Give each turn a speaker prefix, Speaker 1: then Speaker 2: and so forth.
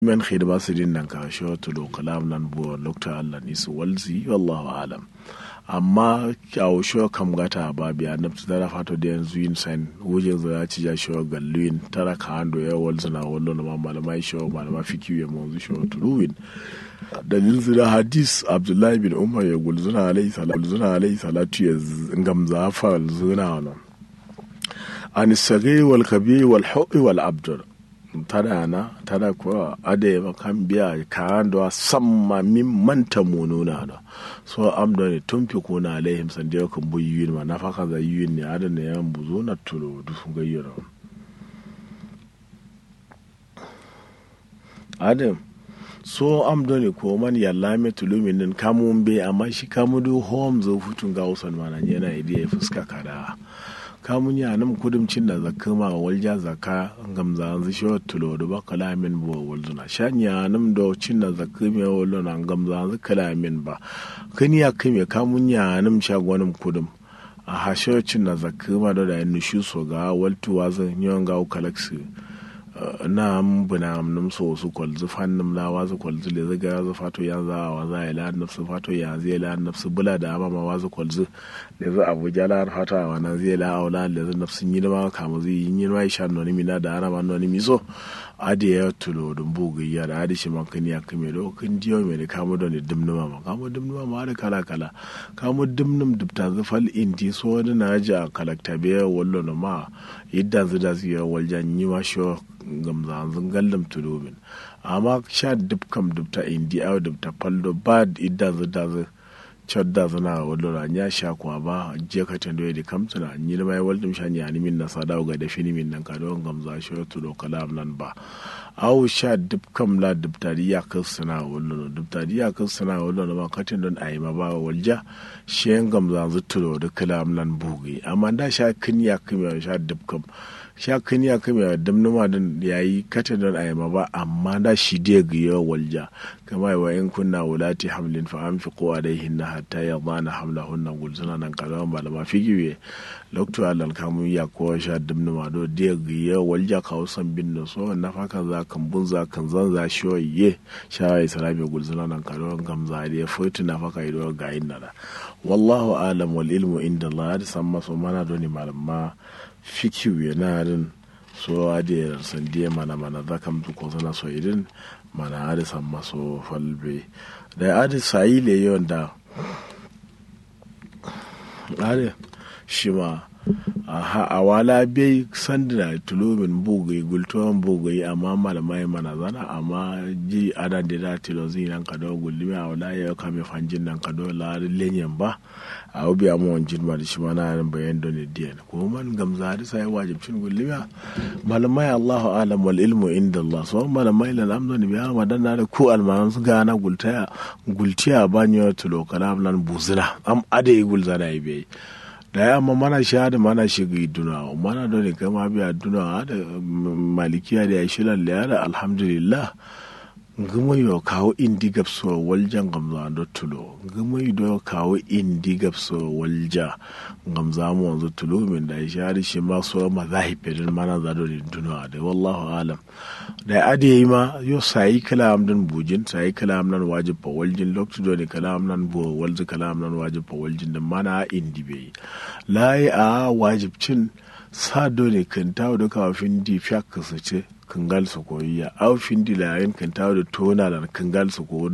Speaker 1: men khidma sidin nan ka sho to lo kalam nan bo lokta Allah ni su walzi wallahu alam amma kyawo sho kam gata ba biya na tara fato da yanzu yin san wujin za ci ja sho galluin tara ka ando ya walzina wallo na malamai sho malama fikiyu ya monzu sho turuwin dalil zira hadis abdullahi bin umar ya gulzuna alayhi salatu gulzuna alayhi salatu ya gamza fa zuna wannan an sage wal kabi wal hu'i wal abdur tada na tada ko ade ma kan biya kan do samma min manta mununa da so am do ne tumfi ko na alaihim san da kan buyin ma nafaka za yin ne adan ne yan buzo na tulo du sun gayyara adam so am do ne ko man yalla me tulumin nan kamun be amma shi kamudu home zo futun ga usan mana yana idiya fuska kada kamun ya nam kudumcin da zakka ma walja zakka gamza an shi tulo da ba kalamin bo walzuna shanya nam do cin da zakka me wallo na gamza an kalamin ba kani ya kai me kamun ya nam shagonin kudum a hasho cin da zakka ma da da nushu so ga waltuwa zan yawan ga kalaksi na buna num so su kwalzu fan num la wazu kwalzu le zaga za fato ya za wa za ya la nafsu fato ya zai la nafsu bula da ama ma wazu kwalzu le za abuja la fata wa na zai la aula le za nafsu yi ma kama zai yi yi ma sha noni mina da ana ma noni miso adi ya tulo dum bugu ya da adi shi man kan ya kame do kan diyo me da kamo don dimnuma ma kamo dimnuma ma da kala kala kamo dimnum dubta zafal inti so da na ja kalakta be wallo no ma yadda zida su ya waljan yi ma shi gamzanzun gallam tulubin amma sha dub kam dubta indi aw dubta paldo ba idda zida zu chodda zana wallo nya sha kwa ba je ka tando da kamtuna ni da mai waldum sha ni min na sada ga da fini min nan ka don gamza shi to do kalam nan ba aw sha dub kam la dubta ya kasana wallo dubta ya kasana wallo ma katin don ayi ma ba walja shen gamza zu to do kalam nan bugi amma da sha kin ya kuma sha dub kam sha kan ya kame damnuma din yayi kata don a yamma ba amma da shi dai ga yawa walja kama wa in kunna wulati hamlin fa an fi kowa dai hinna hatta ya bana hamla hunna gulsuna nan kalawan ba da ma figiwe lokto alal kamun ya kowa sha damnuma do dai ga yawa walja ka wasan bin da so na faka za kan bun za kan zan za shi ye sha ya salabe gulsuna nan kalawan gamza da ya fotu na faka ido ga yin da wallahu alam wal ilmu inda Allah ya san maso mana doni malamma fikiu yana rin so ade sandiya mana mana za kam ko sana so irin mana ade san maso falbe da ade sayi le yon da ade shima aha a wala bai sandina tulobin bugai gultuwan bugai amma malamai mana zana amma ji adan da da tilo zai nan kado gulmi a wala ya kame fanjin nan kado la lenyen ba a obi a mawan jirma da shi ma na yaran bayan da ne diyan ko man gamza da sai wajibcin gulmi malamai Allahu alam wal ilmu inda Allah so malamai lan amdo ne biya madan da ku almanan su gana gultaya gultiya banyo tulo kalam nan buzina am ade gulza da ibe da ya amma mana sha da mana shiga duna mana da ne kama biya duna da malikiya da ya shi lalle da alhamdulillah gama yo kawo indi gabso waljan gamza da tulo gama yo kawo indi gabso walja gamza mu wanzu tulo min da ya shi shi ma so ma zahibirin mana za da duna da wallahu alam da ade yi ma yo sayi kalam din bujin sayi kalam nan wajib fa waljin lokacin da ne kalam nan bo walzi kalam nan wajib fa waljin da mana indi bai layi a wajibcin sa dole kan tawo da kafin di fiyak su ce kangal su koyi ya aufin di layin kan tawo da tona da kangal su koyi